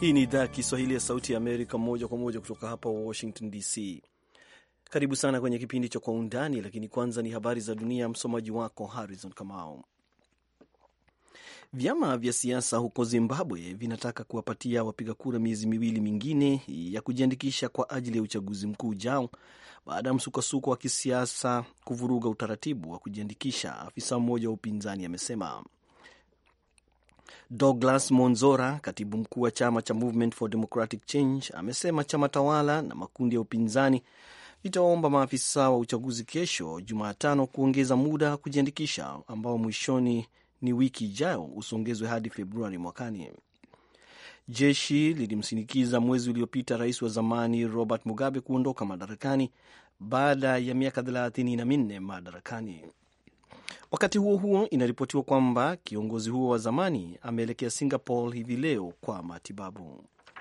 Hii ni idhaa ya Kiswahili ya Sauti ya Amerika, moja kwa moja kutoka hapa Washington DC. Karibu sana kwenye kipindi cha Kwa Undani, lakini kwanza ni habari za dunia. Msomaji wako Harrison Kamau. Vyama vya siasa huko Zimbabwe vinataka kuwapatia wapiga kura miezi miwili mingine ya kujiandikisha kwa ajili ya uchaguzi mkuu ujao baada ya msukosuko wa kisiasa kuvuruga utaratibu wa kujiandikisha, afisa mmoja wa upinzani amesema. Douglas Monzora, katibu mkuu wa chama cha Movement for Democratic Change, amesema chama tawala na makundi ya upinzani vitawaomba maafisa wa uchaguzi kesho Jumatano kuongeza muda wa kujiandikisha ambao mwishoni ni wiki ijayo usongezwe hadi Februari mwakani. Jeshi lilimsindikiza mwezi uliopita rais wa zamani Robert Mugabe kuondoka madarakani baada ya miaka thelathini na minne madarakani. Wakati huo huo, inaripotiwa kwamba kiongozi huo wa zamani ameelekea Singapore hivi leo kwa matibabu.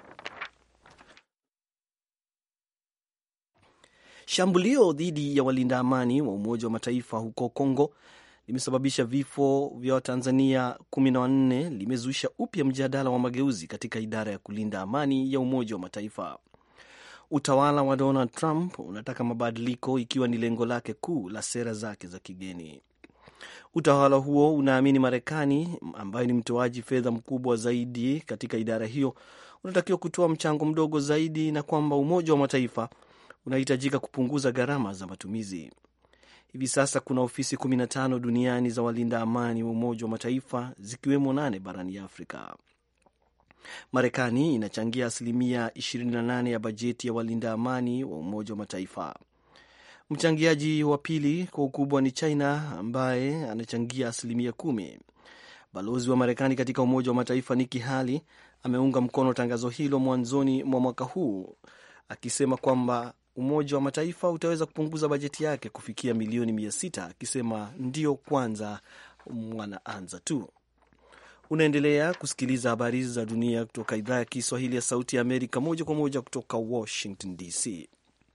Shambulio dhidi ya walinda amani wa Umoja wa Mataifa huko Kongo limesababisha vifo vya Watanzania kumi na wanne limezusha upya mjadala wa mageuzi katika idara ya kulinda amani ya Umoja wa Mataifa. Utawala wa Donald Trump unataka mabadiliko ikiwa ni lengo lake kuu la sera zake za kigeni. Utawala huo unaamini Marekani, ambayo ni mtoaji fedha mkubwa zaidi katika idara hiyo, unatakiwa kutoa mchango mdogo zaidi na kwamba Umoja wa Mataifa unahitajika kupunguza gharama za matumizi. Hivi sasa kuna ofisi 15 duniani za walinda amani wa Umoja wa Mataifa, zikiwemo nane barani Afrika. Marekani inachangia asilimia 28 ya bajeti ya walinda amani wa Umoja wa Mataifa. Mchangiaji wa pili kwa ukubwa ni China ambaye anachangia asilimia kumi. Balozi wa Marekani katika Umoja wa Mataifa Nikki Haley ameunga mkono tangazo hilo mwanzoni mwa mwaka huu akisema kwamba Umoja wa Mataifa utaweza kupunguza bajeti yake kufikia milioni mia sita akisema ndio kwanza wanaanza tu. Unaendelea kusikiliza habari za dunia kutoka idhaa ya Kiswahili ya Sauti ya Amerika moja kwa moja kutoka Washington DC.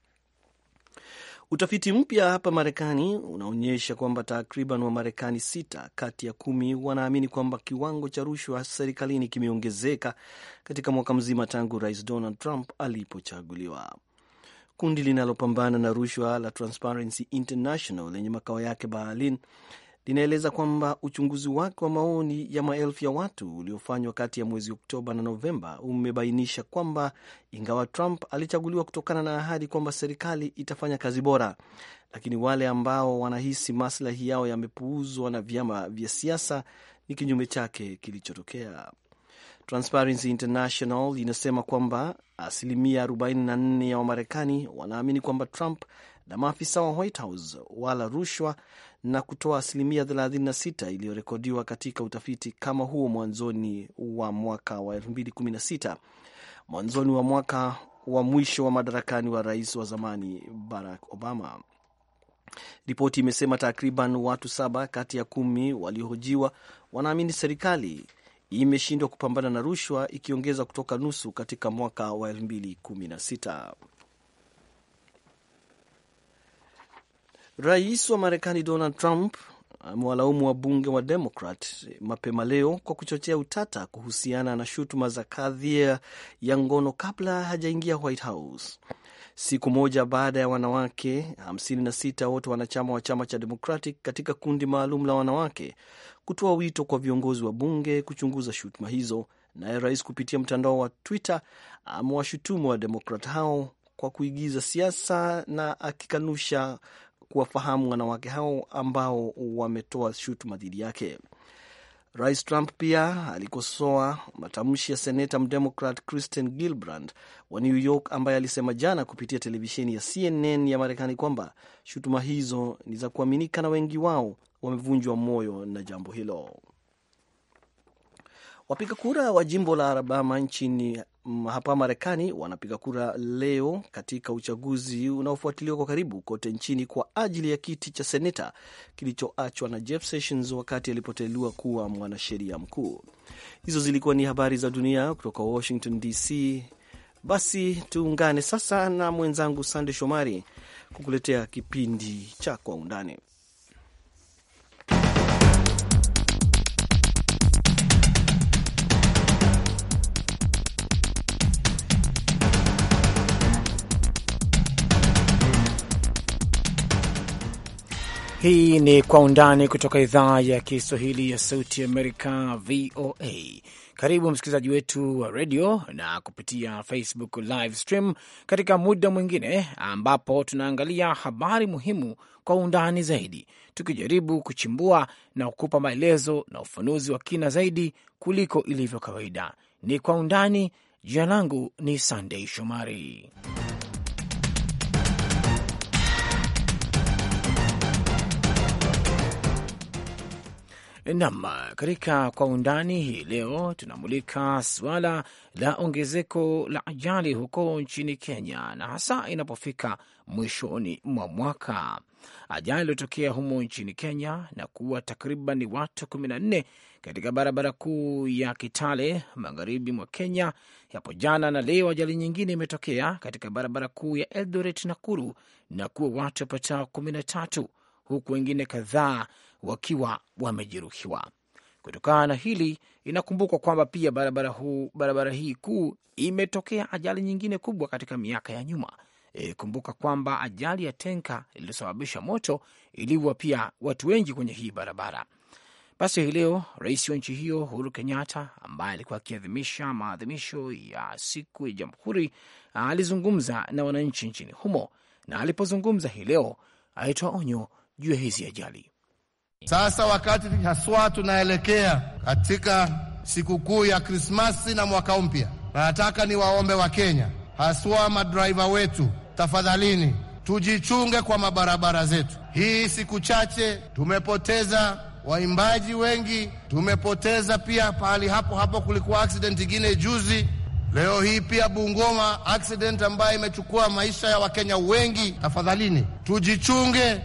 Utafiti mpya hapa Marekani unaonyesha kwamba takriban Wamarekani sita kati ya kumi wanaamini kwamba kiwango cha rushwa serikalini kimeongezeka katika mwaka mzima tangu Rais Donald Trump alipochaguliwa. Kundi linalopambana na rushwa la Transparency International lenye makao yake Berlin linaeleza kwamba uchunguzi wake wa maoni ya maelfu ya watu uliofanywa kati ya mwezi Oktoba na Novemba umebainisha kwamba ingawa Trump alichaguliwa kutokana na ahadi kwamba serikali itafanya kazi bora, lakini wale ambao wanahisi maslahi yao yamepuuzwa na vyama vya siasa ni kinyume chake kilichotokea. Transparency International inasema kwamba asilimia 44 ya Wamarekani wanaamini kwamba Trump na maafisa wa White House wala rushwa na kutoa asilimia 36 iliyorekodiwa katika utafiti kama huo mwanzoni wa mwaka wa 2016, mwanzoni wa mwaka wa mwisho wa madarakani wa rais wa zamani Barack Obama. Ripoti imesema takriban watu saba kati ya kumi waliohojiwa wanaamini serikali imeshindwa kupambana na rushwa, ikiongeza kutoka nusu katika mwaka wa 2016. Rais wa Marekani Donald Trump amewalaumu wabunge wa Demokrat mapema leo kwa kuchochea utata kuhusiana na shutuma za kadhia ya ngono kabla hajaingia White House, siku moja baada ya wanawake 56 wote wanachama wa chama cha Democratic katika kundi maalum la wanawake kutoa wito kwa viongozi wa bunge kuchunguza shutuma hizo. Naye rais kupitia mtandao wa Twitter amewashutumu wa Demokrat hao kwa kuigiza siasa na akikanusha kuwafahamu wanawake hao ambao wametoa shutuma dhidi yake. Rais Trump pia alikosoa matamshi ya seneta mdemokrat Kristen Gillibrand wa New York ambaye alisema jana kupitia televisheni ya CNN ya Marekani kwamba shutuma hizo ni za kuaminika na wengi wao wamevunjwa moyo na jambo hilo. Wapiga kura wa jimbo la Alabama nchini hapa Marekani wanapiga kura leo katika uchaguzi unaofuatiliwa kwa karibu kote nchini kwa ajili ya kiti cha seneta kilichoachwa na Jeff Sessions wakati alipoteuliwa kuwa mwanasheria mkuu. Hizo zilikuwa ni habari za dunia kutoka Washington DC. Basi tuungane sasa na mwenzangu Sande Shomari kukuletea kipindi cha Kwa Undani. Hii ni Kwa Undani kutoka idhaa ya Kiswahili ya Sauti Amerika, VOA. Karibu msikilizaji wetu wa redio na kupitia Facebook live stream katika muda mwingine ambapo tunaangalia habari muhimu kwa undani zaidi, tukijaribu kuchimbua na kukupa maelezo na ufanuzi wa kina zaidi kuliko ilivyo kawaida. Ni Kwa Undani. Jina langu ni Sandei Shomari. Nam, katika kwa undani hii leo tunamulika suala la ongezeko la ajali huko nchini Kenya, na hasa inapofika mwishoni mwa mwaka. Ajali iliyotokea humo nchini Kenya na kuwa takriban watu 14 katika barabara kuu ya Kitale magharibi mwa Kenya hapo jana, na leo ajali nyingine imetokea katika barabara kuu ya Eldoret Nakuru na kuwa watu wapatao 13 huku wengine kadhaa wakiwa wamejeruhiwa. Kutokana na hili, inakumbukwa kwamba pia barabara huu, barabara hii kuu imetokea ajali nyingine kubwa katika miaka ya nyuma. E, kumbuka kwamba ajali ya tenka iliyosababisha moto iliua pia watu wengi kwenye hii barabara. Basi hii leo rais wa nchi hiyo Uhuru Kenyatta, ambaye alikuwa akiadhimisha maadhimisho ya siku ya Jamhuri, alizungumza na wananchi nchini humo, na alipozungumza hii leo alitoa onyo juu ya hizi ajali. Sasa wakati haswa tunaelekea katika sikukuu ya Krismasi na mwaka mpya, na nataka niwaombe Wakenya, haswa madraiva wetu, tafadhalini tujichunge kwa mabarabara zetu. Hii siku chache tumepoteza waimbaji wengi, tumepoteza pia pahali hapo hapo kulikuwa accident ingine juzi. Leo hii pia Bungoma accident ambayo imechukua maisha ya Wakenya wengi. Tafadhalini tujichunge.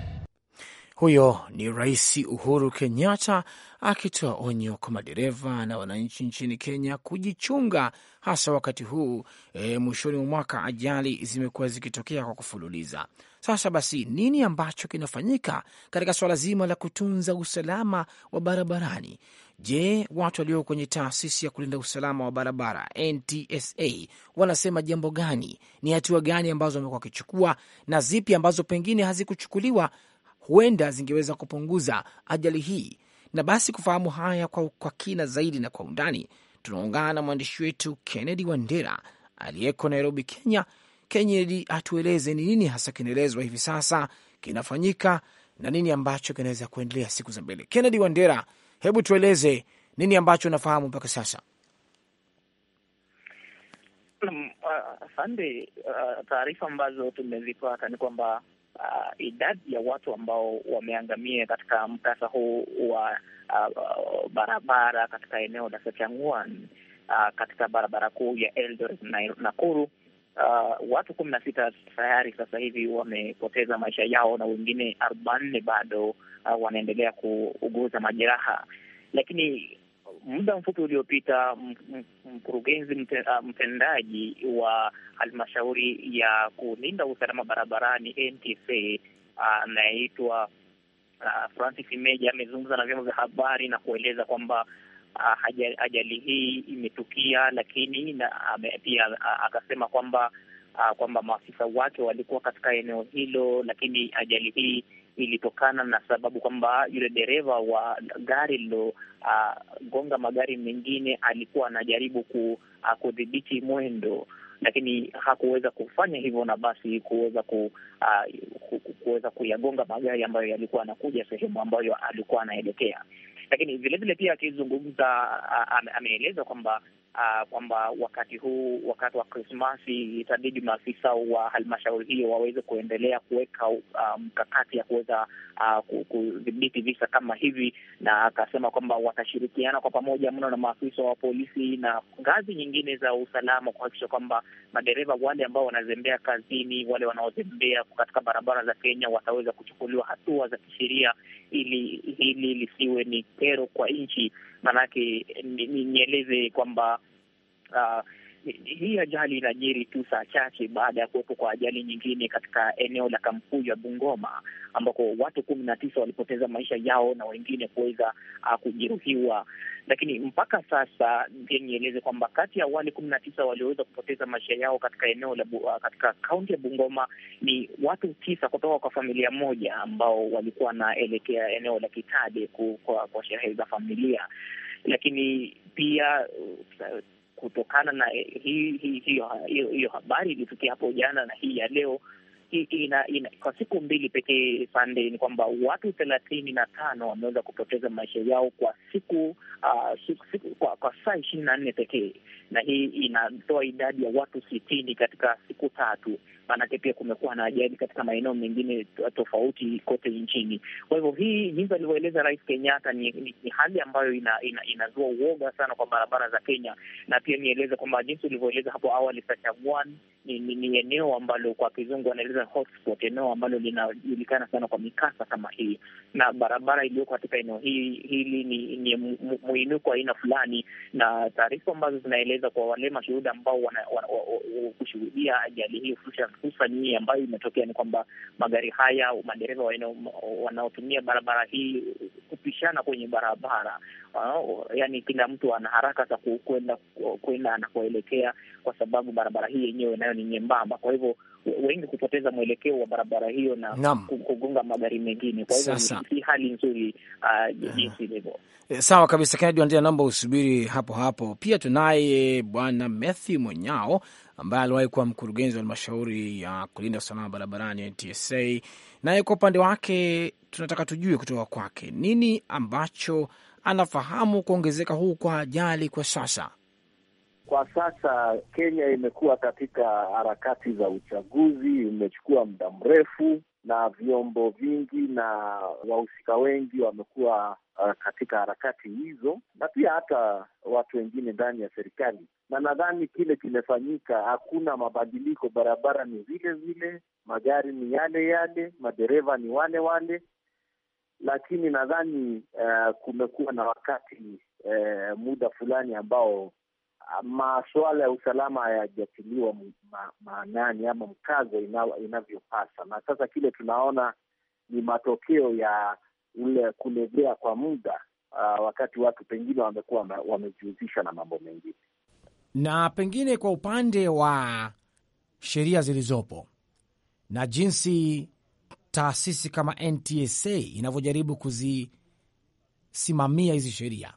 Huyo ni Rais Uhuru Kenyatta akitoa onyo kwa madereva na wananchi nchini Kenya kujichunga, hasa wakati huu e, mwishoni mwa mwaka ajali zimekuwa zikitokea kwa kufululiza. Sasa basi, nini ambacho kinafanyika katika swala zima la kutunza usalama wa barabarani? Je, watu walio kwenye taasisi ya kulinda usalama wa barabara NTSA wanasema jambo gani? Ni hatua gani ambazo wamekuwa wakichukua na zipi ambazo pengine hazikuchukuliwa huenda zingeweza kupunguza ajali hii. Na basi kufahamu haya kwa, kwa kina zaidi na kwa undani, tunaungana na mwandishi wetu Kennedy Wandera aliyeko Nairobi, Kenya. Kennedy, atueleze ni nini hasa kinaelezwa hivi sasa kinafanyika na nini ambacho kinaweza kuendelea siku za mbele. Kennedy Wandera, hebu tueleze nini ambacho unafahamu mpaka sasa. Asante. Uh, uh, taarifa ambazo tumezipata ni kwamba Uh, idadi ya watu ambao wameangamia katika mkasa huu wa uh, uh, barabara katika eneo la Sachangwan uh, katika barabara kuu ya Eldoret na Nakuru uh, watu kumi na sita tayari sasa hivi wamepoteza maisha yao na wengine arobaini bado uh, wanaendelea kuuguza majeraha, lakini muda mfupi uliopita mkurugenzi mtendaji wa halmashauri ya kulinda usalama barabarani NTSA anayeitwa uh, Francis Imeja amezungumza na vyombo vya habari na kueleza kwamba uh, ajali hii imetukia, lakini na pia uh, akasema kwamba uh, kwamba maafisa wake walikuwa katika eneo hilo, lakini ajali hii ilitokana na sababu kwamba yule dereva wa gari lilogonga uh, magari mengine alikuwa anajaribu ku, uh, kudhibiti mwendo, lakini hakuweza kufanya hivyo, na basi kuweza ku, uh, kuweza kuyagonga magari ambayo yalikuwa anakuja sehemu ambayo alikuwa anaelekea. Lakini vilevile pia akizungumza, uh, ameeleza kwamba Uh, kwamba wakati huu wakati wa Krismasi itabidi maafisa wa halmashauri hiyo waweze kuendelea kuweka mkakati um, ya kuweza uh, kudhibiti visa kama hivi, na akasema kwamba watashirikiana kwa pamoja mno na maafisa wa polisi na ngazi nyingine za usalama kuhakikisha kwamba madereva wale ambao wanazembea kazini, wale wanaozembea katika barabara za Kenya wataweza kuchukuliwa hatua za kisheria, ili hili lisiwe ni kero kwa nchi. Maanake nieleze kwamba Uh, hii ajali inajiri tu saa chache baada ya kuwepo kwa ajali nyingine katika eneo la Kamkuyu ya Bungoma ambako watu kumi na tisa walipoteza maisha yao na wengine kuweza uh, kujeruhiwa. Lakini mpaka sasa pia nieleze kwamba kati ya wale kumi na tisa walioweza kupoteza maisha yao katika eneo la uh, katika kaunti ya Bungoma ni watu tisa kutoka kwa familia moja ambao walikuwa wanaelekea eneo la Kitale kwa, kwa sherehe za familia, lakini pia uh, kutokana na hiyo hi, hi, hi, hi, habari ilitukia hapo jana na hii ya leo ina, ina, kwa siku mbili pekee Sunday, ni kwamba watu thelathini na tano wameweza kupoteza maisha yao kwa siku, uh, siku, siku kwa, kwa saa ishirini na nne pekee, na hii inatoa idadi ya watu sitini katika siku tatu. Maanake pia kumekuwa na ajali katika maeneo mengine tofauti kote nchini. Kwa hivyo hii jinsi alivyoeleza Rais Kenyatta ni, ni, ni hali ambayo ina, ina, inazua uoga sana kwa barabara za Kenya, na pia nieleze kwamba jinsi ulivyoeleza hapo awali, Sachagwan ni, ni, ni eneo ambalo kwa kizungu wanaeleza hotspot, eneo ambalo linajulikana sana kwa mikasa kama hii, na barabara iliyoko katika eneo hii hili ni, ni muinuko aina fulani, na taarifa ambazo zinaeleza kwa wale mashuhuda ambao kushuhudia ajali hii hususan hii ambayo imetokea ni kwamba magari haya, madereva wanaotumia barabara hii kupishana kwenye barabara uh, yani kila mtu ana haraka za kwenda kwenda anakoelekea, kwa sababu barabara hii yenyewe nayo ni nyembamba, kwa hivyo wengi kupoteza mwelekeo wa barabara hiyo na Naam. kugonga magari mengine. Kwa hivyo Sasa. si hali nzuri uh, jinsi ilivyo. E, Sawa kabisa Kennedy Wandera, naomba usubiri hapo hapo. Pia tunaye bwana Matthew Monyao ambaye aliwahi kuwa mkurugenzi wa halmashauri ya kulinda usalama barabarani NTSA, naye kwa upande wake tunataka tujue kutoka kwake nini ambacho anafahamu kuongezeka huu kwa ajali kwa sasa. Kwa sasa Kenya imekuwa katika harakati za uchaguzi, imechukua muda mrefu, na vyombo vingi na wahusika wengi wamekuwa uh, katika harakati hizo, na pia hata watu wengine ndani ya serikali. Na nadhani kile kimefanyika, hakuna mabadiliko. Barabara ni zile zile, magari ni yale yale, madereva ni wale wale, lakini nadhani uh, kumekuwa na wakati uh, muda fulani ambao masuala ya usalama hayajatiliwa ma, maanani ama mkazo ina, inavyopasa, na sasa kile tunaona ni matokeo ya ule kulegea kwa muda uh, wakati watu pengine wamekuwa wamejihusisha na mambo mengine. Na pengine kwa upande wa sheria zilizopo na jinsi taasisi kama NTSA inavyojaribu kuzisimamia hizi sheria,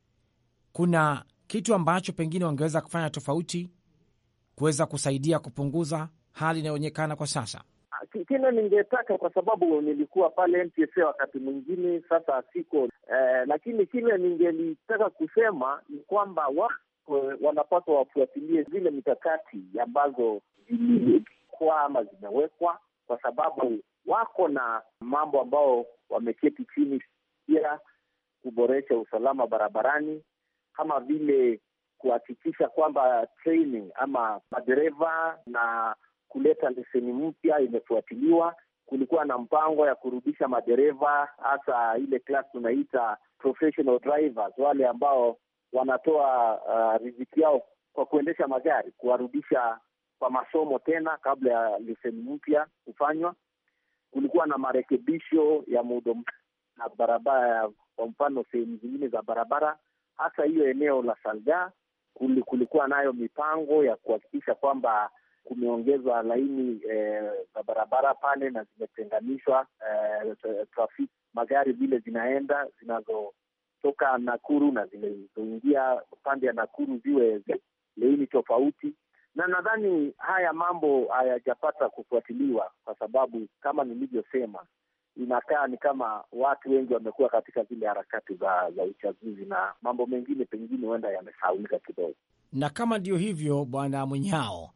kuna kitu ambacho pengine wangeweza kufanya tofauti kuweza kusaidia kupunguza hali inayoonekana kwa sasa? Kile ningetaka kwa sababu nilikuwa pale NTSA wakati mwingine, sasa siko eh, lakini kile ningelitaka kusema ni kwamba wa wanapaswa wafuatilie zile mikakati ambazo ziliwekwa ama zimewekwa, kwa sababu wako na mambo ambao wameketi chini pia kuboresha usalama barabarani kama vile kuhakikisha kwamba training ama madereva na kuleta leseni mpya imefuatiliwa. Kulikuwa na mpango ya kurudisha madereva, hasa ile class tunaita professional drivers, wale ambao wanatoa uh, riziki yao kwa kuendesha magari, kuwarudisha kwa masomo tena kabla ya leseni mpya kufanywa. Kulikuwa na marekebisho ya muundo na barabara, kwa mfano sehemu zingine za barabara hasa hiyo eneo la Salga kulikuwa nayo mipango ya kuhakikisha kwamba kumeongezwa laini za eh, barabara pale na zimetenganishwa eh, trafiki magari vile zinaenda zinazotoka Nakuru na zinazoingia upande ya Nakuru ziwe laini tofauti, na nadhani haya mambo hayajapata kufuatiliwa kwa sababu kama nilivyosema inakaa ni kama watu wengi wamekuwa katika zile harakati za za uchaguzi na mambo mengine pengine huenda yamesahaulika kidogo. Na kama ndio hivyo, Bwana Mwenyao,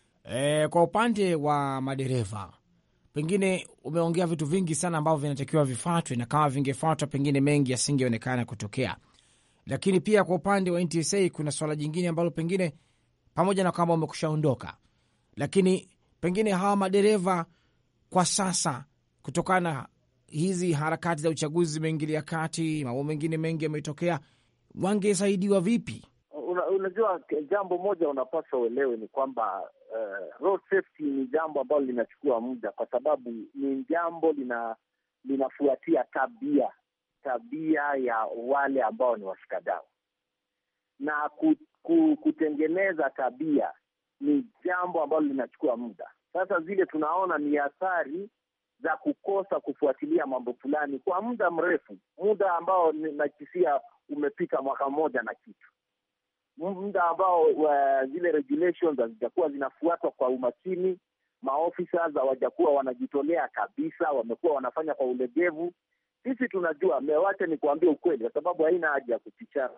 e, kwa upande wa madereva pengine umeongea vitu vingi sana ambavyo vinatakiwa vifuatwe, na kama vingefuatwa pengine mengi yasingeonekana kutokea. Lakini pia kwa upande wa NTSA kuna swala jingine ambalo pengine pamoja na kwamba umekushaondoka, lakini pengine hawa madereva kwa sasa kutokana na hizi harakati za uchaguzi zimeingilia kati, mambo mengine mengi yametokea, wangesaidiwa vipi? una, unajua jambo moja unapaswa uelewe ni kwamba uh, road safety ni jambo ambalo linachukua muda, kwa sababu ni jambo lina linafuatia tabia tabia ya wale ambao ni washikadau na ku, ku, kutengeneza tabia ni jambo ambalo linachukua muda. Sasa zile tunaona ni athari za kukosa kufuatilia mambo fulani kwa muda mrefu, muda ambao nakisia umepita mwaka mmoja na kitu, muda ambao uh, zile regulations hazijakuwa zinafuatwa kwa umakini. Maofisa hawajakuwa wanajitolea kabisa, wamekuwa wanafanya kwa ulegevu. Sisi tunajua, mewacha ni kuambia ukweli, kwa sababu haina haja ya kufichana.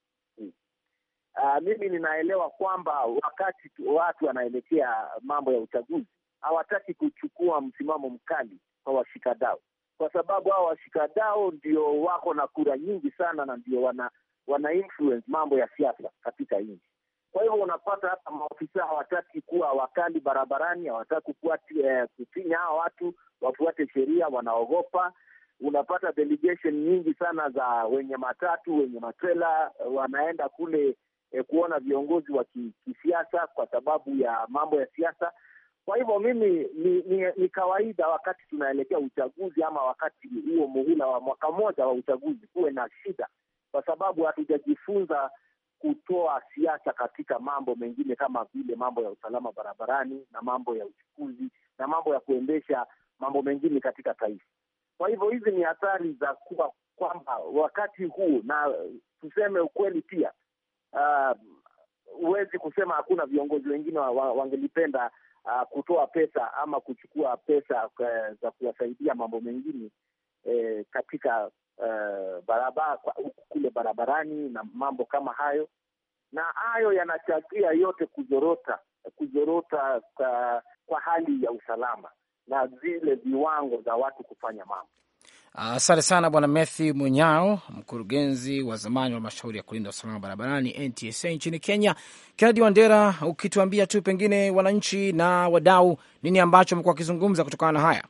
Uh, mimi ninaelewa kwamba wakati watu wanaelekea mambo ya uchaguzi hawataki kuchukua msimamo mkali kwa washikadau, kwa sababu hao washikadau ndio wako na kura nyingi sana na ndio wana wana influence mambo ya siasa katika nchi. Kwa hivyo unapata hata maofisa hawataki kuwa wakali barabarani, hawataki eh, kufinya hawa watu wafuate sheria, wanaogopa. Unapata delegation nyingi sana za wenye matatu, wenye matrela wanaenda kule eh, kuona viongozi wa kisiasa kwa sababu ya mambo ya siasa. Kwa hivyo mimi ni, ni, ni kawaida wakati tunaelekea uchaguzi ama wakati huo muhula wa mwaka mmoja wa uchaguzi kuwe na shida, kwa sababu hatujajifunza kutoa siasa katika mambo mengine kama vile mambo ya usalama barabarani na mambo ya uchukuzi na mambo ya kuendesha mambo mengine katika taifa. Kwa hivyo hizi ni athari za kuwa kwamba wakati huu, na tuseme ukweli pia, huwezi uh, kusema hakuna viongozi wengine wa, wa, wangelipenda Uh, kutoa pesa ama kuchukua pesa uh, za kuwasaidia mambo mengine eh, katika uh, barabara kule barabarani na mambo kama hayo, na hayo yanachangia yote kuzorota kuzorota kwa, kwa hali ya usalama na zile viwango za watu kufanya mambo. Asante uh, sana Bwana Matthew Munyao, mkurugenzi wa zamani wa mashauri ya kulinda usalama barabarani NTSA nchini Kenya. Kennedy Wandera, ukituambia tu pengine wananchi na wadau, nini ambacho amekuwa wakizungumza kutokana na haya?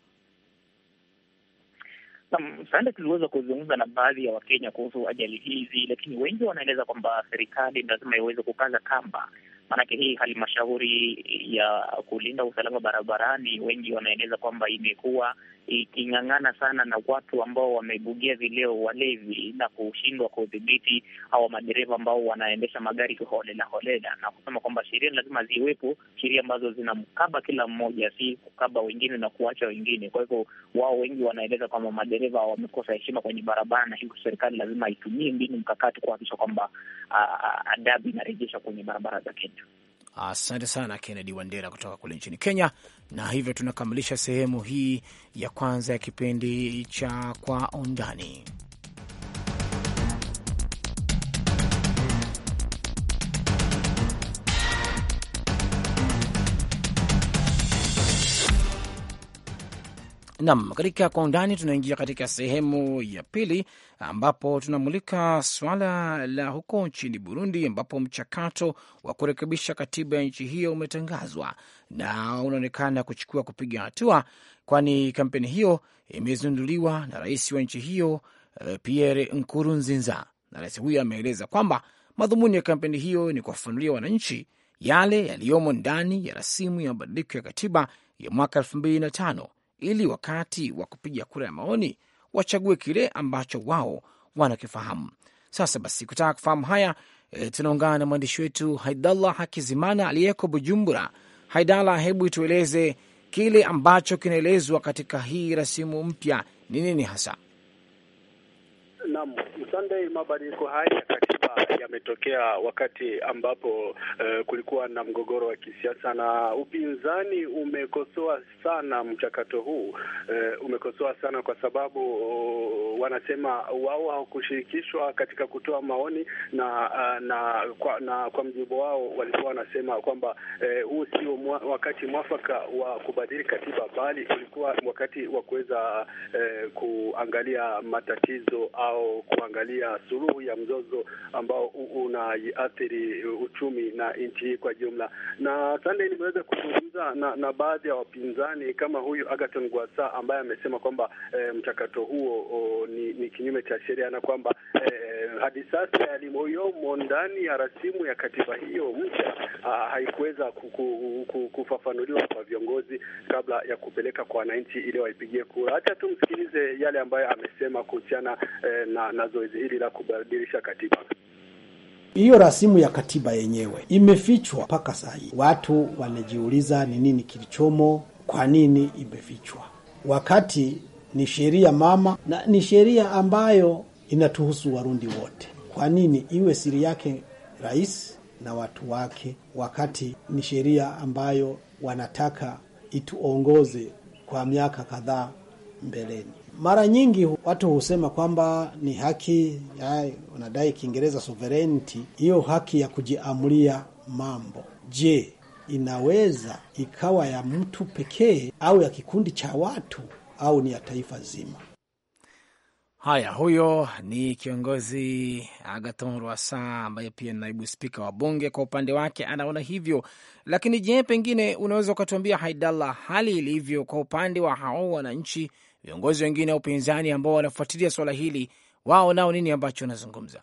Sande, tuliweza kuzungumza na baadhi ya Wakenya kuhusu ajali hizi, lakini wengi wanaeleza kwamba serikali lazima iweze kukaza kamba maanake hii halmashauri ya kulinda usalama barabarani, wengi wanaeleza kwamba imekuwa iking'ang'ana sana na watu ambao wamebugia vileo, walevi, na kushindwa kudhibiti hawa madereva ambao wanaendesha magari kiholela holela, na kusema kwamba sheria lazima ziwepo, sheria ambazo zinamkaba kila mmoja, si kukaba wengine na kuacha wengine. Kwa hivyo wao wengi wanaeleza kwamba madereva wamekosa heshima kwenye barabara, na hivyo serikali lazima itumie mbinu mkakati kuhakikisha kwamba adabu inarejesha kwenye barabara za Kenya. Asante sana Kennedy Wandera kutoka kule nchini Kenya. Na hivyo tunakamilisha sehemu hii ya kwanza ya kipindi cha Kwa Undani. Nam, katika Kwa Undani tunaingia katika sehemu ya pili ambapo tunamulika swala la huko nchini Burundi, ambapo mchakato wa kurekebisha katiba ya nchi hiyo umetangazwa na unaonekana kuchukua kupiga hatua, kwani kampeni hiyo imezinduliwa na rais wa nchi hiyo Pierre Nkurunziza, na rais huyo ameeleza kwamba madhumuni ya kampeni hiyo ni kuwafanulia wananchi yale yaliyomo ndani ya rasimu ya mabadiliko ya katiba ya mwaka elfu mbili na tano ili wakati wa kupiga kura ya maoni wachague kile ambacho wao wanakifahamu. Sasa basi, kutaka kufahamu haya e, tunaungana na mwandishi wetu Haidallah Hakizimana aliyeko Bujumbura. Haidallah, hebu tueleze kile ambacho kinaelezwa katika hii rasimu mpya ni nini hasa? Naam, Sunday, mabadiliko haya ya katiba yametokea wakati ambapo uh, kulikuwa na mgogoro wa kisiasa na upinzani umekosoa sana mchakato huu. Uh, umekosoa sana kwa sababu uh, wanasema wao hawakushirikishwa katika kutoa maoni na uh, na kwa, na kwa mjibu wao walikuwa wanasema kwamba huu uh, sio mwa, wakati mwafaka wa kubadili katiba, bali ulikuwa wakati wa kuweza uh, kuangalia matatizo au kuangalia suluhu ya mzozo ambao unaathiri uchumi na nchi hii kwa jumla. Na Sunday, nimeweza kuzungumza na, na baadhi ya wapinzani kama huyu Agathon Rwasa ambaye amesema kwamba e, mchakato huo o, ni, ni kinyume cha sheria na kwamba e, hadi sasa yaliyomo ndani ya rasimu ya katiba hiyo mpya uh, haikuweza kufafanuliwa kwa viongozi kabla ya kupeleka kwa wananchi ili waipigie kura. Hata tumsikilize yale ambayo amesema kuhusiana eh, na, na zoezi hili la kubadilisha katiba. Hiyo rasimu ya katiba yenyewe imefichwa mpaka saa hii. Watu wanajiuliza ni nini kilichomo, kwa nini imefichwa, wakati ni sheria mama na ni sheria ambayo inatuhusu Warundi wote. Kwa nini iwe siri yake rais na watu wake, wakati ni sheria ambayo wanataka ituongoze kwa miaka kadhaa mbeleni? Mara nyingi watu husema kwamba ni haki ya, wanadai Kiingereza sovereignty, hiyo haki ya kujiamulia mambo. Je, inaweza ikawa ya mtu pekee au ya kikundi cha watu au ni ya taifa zima? Haya, huyo ni kiongozi Agathon Rwasa ambaye pia ni naibu spika wa bunge. Kwa upande wake anaona hivyo, lakini je, pengine unaweza ukatuambia Haidallah, hali ilivyo kwa upande wa hao wananchi, viongozi wengine wa upinzani ambao wanafuatilia swala hili, wao nao nini ambacho wanazungumza?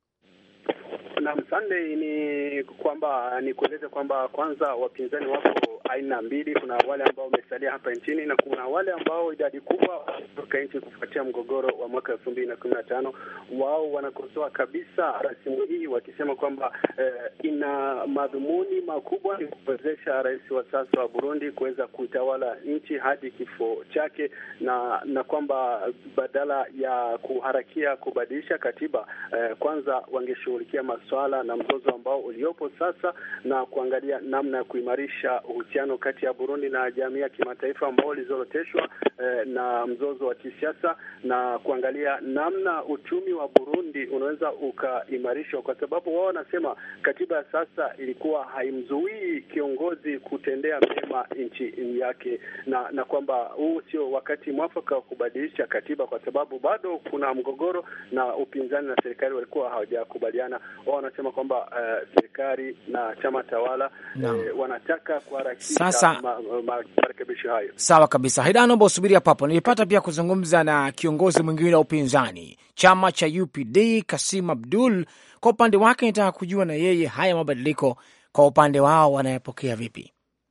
Naam, Sunday ni kwamba ni kueleza kwamba kwanza wapinzani wako aina mbili. Kuna wale ambao wamesalia hapa nchini na kuna wale ambao idadi kubwa kutoka nchi kufuatia mgogoro wa mwaka elfu mbili na kumi na tano. Wao wanakosoa kabisa rasimu hii wakisema kwamba eh, ina madhumuni makubwa ni kuwezesha rais wa sasa wa Burundi kuweza kutawala nchi hadi kifo chake, na na kwamba badala ya kuharakia kubadilisha katiba eh, kwanza wangeshughulikia maswala na mzozo ambao uliopo sasa na kuangalia namna ya kuimarisha uhusiano kati ya Burundi na jamii ya kimataifa ambao ulizoroteshwa eh, na mzozo wa kisiasa na kuangalia namna uchumi wa Burundi unaweza ukaimarishwa, kwa sababu wao wanasema katiba ya sasa ilikuwa haimzuii kiongozi kutendea mema nchi yake, na na kwamba huu sio wakati mwafaka wa kubadilisha katiba, kwa sababu bado kuna mgogoro na upinzani na serikali walikuwa hawajakubaliana. Wao wanasema kwamba uh, serikali na chama tawala No. eh, wanataka kuharakisha Sasa- ma- ma- marekebisho hayo. Sawa kabisa, Haida, naomba usubiri hapo hapo. Nilipata pia kuzungumza na kiongozi mwingine wa upinzani chama cha UPD, Kasim Abdul. Kwa upande wake, nitaka kujua na yeye haya mabadiliko kwa upande wao wanayapokea vipi?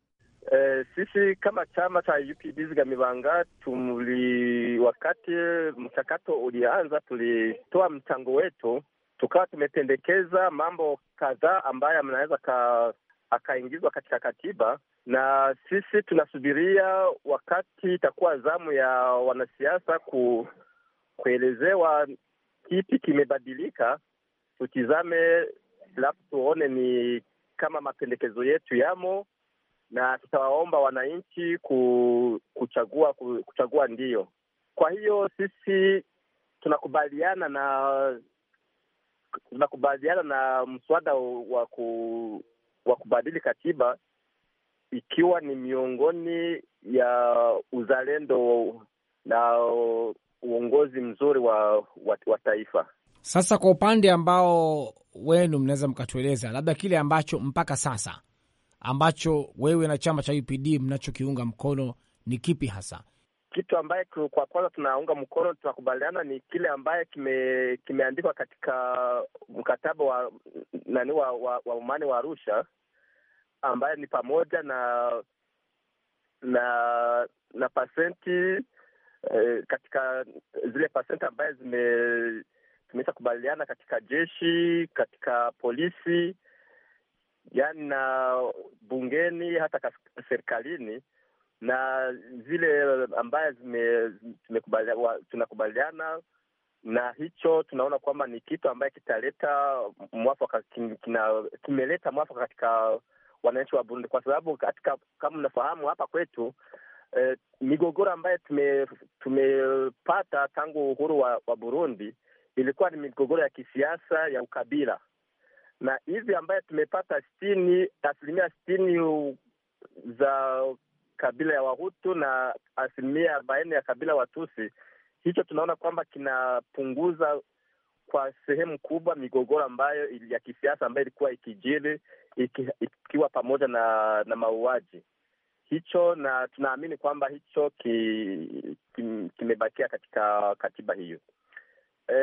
Eh, sisi kama chama cha UPD Zigamibanga tuli, wakati mchakato ulianza, tulitoa mchango wetu, tukawa tumependekeza mambo kadhaa ambayo mnaweza ka akaingizwa katika katiba, na sisi tunasubiria wakati itakuwa zamu ya wanasiasa ku, kuelezewa kipi kimebadilika, tutizame alafu tuone ni kama mapendekezo yetu yamo na tutawaomba wananchi ku, kuchagua ku, kuchagua ndio. Kwa hiyo sisi tunakubaliana na tunakubaliana na mswada wa ku, wa kubadili katiba ikiwa ni miongoni ya uzalendo na uongozi mzuri wa, wa, wa taifa. Sasa kwa upande ambao wenu mnaweza mkatueleza labda kile ambacho mpaka sasa ambacho wewe na chama cha UPD mnachokiunga mkono ni kipi hasa? Kitu ambaye ku- kwa kwanza tunaunga mkono, tunakubaliana ni kile ambaye kime, kimeandikwa katika mkataba wa nani wa, wa, wa umani wa Arusha ambaye ni pamoja na na na pasenti eh, katika zile pasenti ambaye zime tumesha kubaliana katika jeshi, katika polisi, yani na bungeni, hata kas- serikalini na zile ambaye zime, zimekubalia- wa- tunakubaliana na hicho, tunaona kwamba ni kitu ambaye kitaleta mwafaka, kin- kina- kimeleta mwafaka katika wananchi wa Burundi, kwa sababu katika kama mnafahamu hapa kwetu eh, migogoro ambayo tume, tumepata tangu uhuru wa, wa Burundi ilikuwa ni migogoro ya kisiasa ya ukabila, na hivi ambaye tumepata sitini asilimia sitini u- za kabila ya Wahutu na asilimia arobaini ya kabila Watusi. Hicho tunaona kwamba kinapunguza kwa sehemu kubwa migogoro ambayo ili- ya kisiasa ambayo ilikuwa ikijiri iki, ikiwa pamoja na na mauaji hicho, na tunaamini kwamba hicho ki, ki, kimebakia katika katiba hiyo. Eh,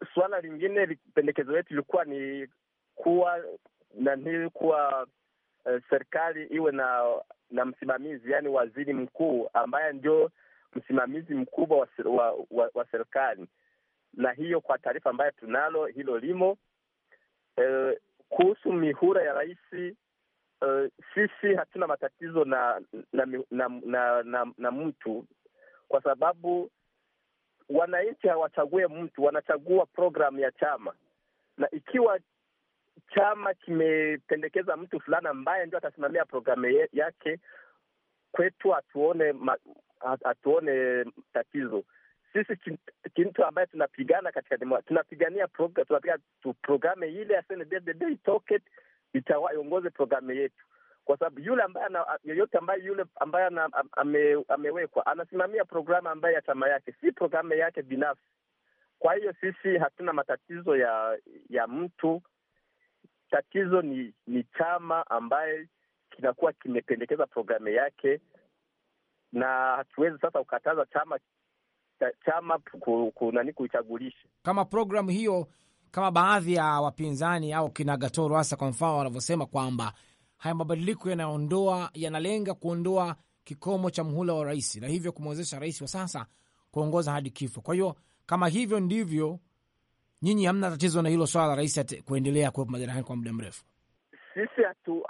suala lingine pendekezo letu ilikuwa ni kuwa nani kuwa uh, serikali iwe na na msimamizi, yaani waziri mkuu ambaye ndio msimamizi mkubwa wa, wa, wa, wa serikali, na hiyo kwa taarifa ambayo tunalo hilo limo. Uh, kuhusu mihura ya rais uh, sisi hatuna matatizo na na, na, na, na, na mtu kwa sababu wananchi hawachague mtu, wanachagua programu ya chama, na ikiwa chama kimependekeza mtu fulani ambaye ndio atasimamia programu yake, kwetu hatuone hatuone tatizo. Sisi kitu ambaye tunapigana katika demo, tunapigania program, tunapiga programu ile ya CNDD itoke itaongoze programu yetu, kwa sababu yule ambaye yoyote ambaye yule ambaye ame, amewekwa anasimamia programu ambaye ya chama yake, si programu yake binafsi. Kwa hiyo sisi hatuna matatizo ya ya mtu tatizo ni ni chama ambaye kinakuwa kimependekeza programu yake, na hatuwezi sasa kukataza chama chama kunani kuichagulisha kama programu hiyo, kama baadhi ya wapinzani au kina Gatoro hasa kwa mfano wanavyosema kwamba haya mabadiliko yanaondoa yanalenga kuondoa kikomo cha muhula wa rais na hivyo kumwezesha rais wa sasa kuongoza hadi kifo. Kwa hiyo kama hivyo ndivyo nyinyi hamna tatizo na hilo swala la rais kuendelea kuwepo madarakani kwa muda mrefu? Sisi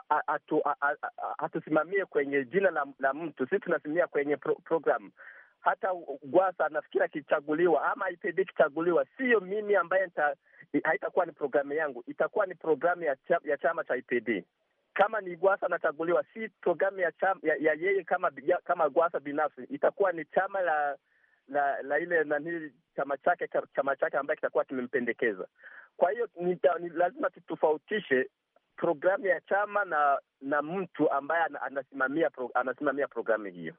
hatusimamie hatu, hatu kwenye jina la, la mtu. Sisi tunasimamia kwenye pro, program. Hata Gwasa nafikiri akichaguliwa ama IPD ikichaguliwa, siyo mimi ambaye haitakuwa ni programu yangu, itakuwa ni programu ya, cha, ya chama cha IPD. Kama ni Gwasa anachaguliwa, si programu ya, ya, ya yeye kama ya, kama Gwasa binafsi, itakuwa ni chama la la la ile nani chama chake chama chake ambaye kitakuwa kimempendekeza. Kwa hiyo ni, ni lazima tutofautishe programu ya chama na na mtu ambaye anasimamia pro, anasimamia programu hiyo.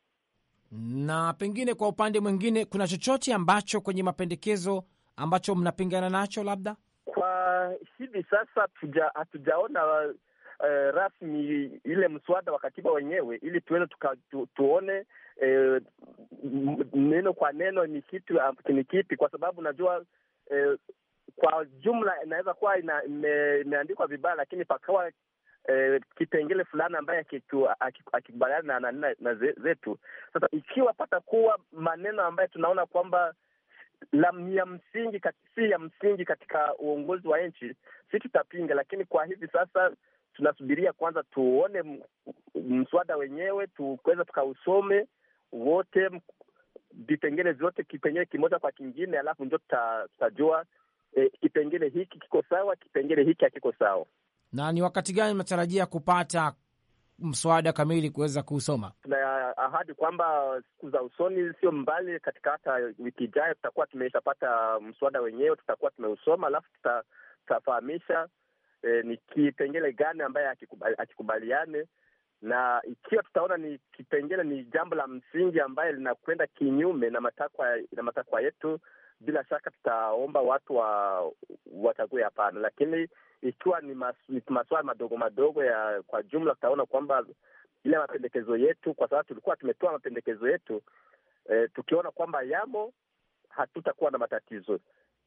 Na pengine kwa upande mwingine, kuna chochote ambacho kwenye mapendekezo ambacho mnapingana nacho? Labda kwa hivi sasa hatujaona uh, rasmi ile mswada wa katiba wenyewe, ili tuweze tu, tuone Eh, neno kwa neno ni kitu ni kipi, kwa sababu najua eh, kwa jumla inaweza kuwa ina, ime, imeandikwa vibaya, lakini pakawa eh, kipengele fulani ambaye akikubaliana na, na, na zetu. Sasa ikiwa pata kuwa maneno ambayo tunaona kwamba ya msingi si ya msingi katika uongozi wa nchi, si tutapinga, lakini kwa hivi sasa tunasubiria kwanza tuone mswada wenyewe tuweza tukausome wote vipengele vyote, kipengele kimoja kwa kingine, alafu ndio tutajua e, kipengele hiki kiko sawa, kipengele hiki hakiko sawa. Na ni wakati gani mnatarajia kupata mswada kamili kuweza kuusoma? Tuna ahadi kwamba siku za usoni, sio mbali, katika hata wiki ijayo tutakuwa tumeshapata mswada wenyewe, tutakuwa tumeusoma, alafu tutafahamisha e, ni kipengele gani ambaye akikubaliane na ikiwa tutaona ni kipengele ni jambo la msingi ambaye linakwenda kinyume na matakwa na matakwa yetu, bila shaka tutaomba watu wa wachague hapana. Lakini ikiwa ni mas, maswala madogo madogo ya kwa jumla, tutaona kwamba ile mapendekezo yetu, kwa sababu tulikuwa tumetoa mapendekezo yetu eh, tukiona kwamba yamo, hatutakuwa na matatizo.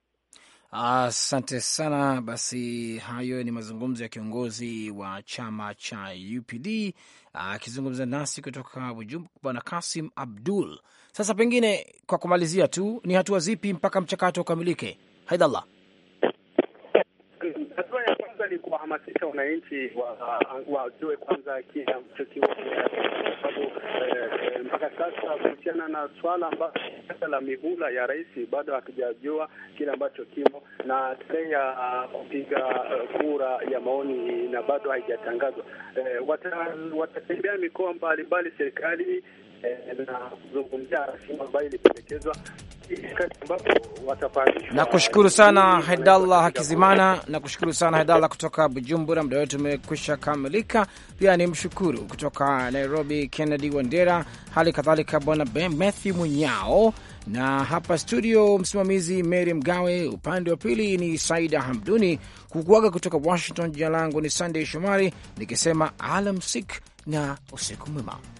Asante ah, sana. Basi hayo ni mazungumzo ya kiongozi wa chama cha UPD akizungumza ah, nasi kutoka Bujumbura, Bwana Kasim Abdul. Sasa pengine kwa kumalizia tu, ni hatua zipi mpaka mchakato ukamilike? Haidallah. Hatua ya kwanza ni kuwahamasisha wananchi wajue kwanza kile ambacho kiko, kwa sababu mpaka sasa kuhusiana na swala ambalo la mihula ya rais bado hatujajua kile ambacho kimo, na tarehe ya kupiga kura ya maoni na bado haijatangazwa. Watatembea mikoa mbalimbali serikali na kuzungumzia rasimu ambayo ilipendekezwa na kushukuru sana Haidallah Hakizimana, na kushukuru sana Haidallah kutoka Bujumbura. Muda wetu umekwisha kamilika. Pia ni mshukuru kutoka Nairobi Kennedy Wandera, hali kadhalika bwana Matthew Munyao, na hapa studio msimamizi Mary Mgawe, upande wa pili ni Saida Hamduni. Kukuaga kutoka Washington, jina langu ni Sunday Shomari nikisema alamsik na usiku mwema.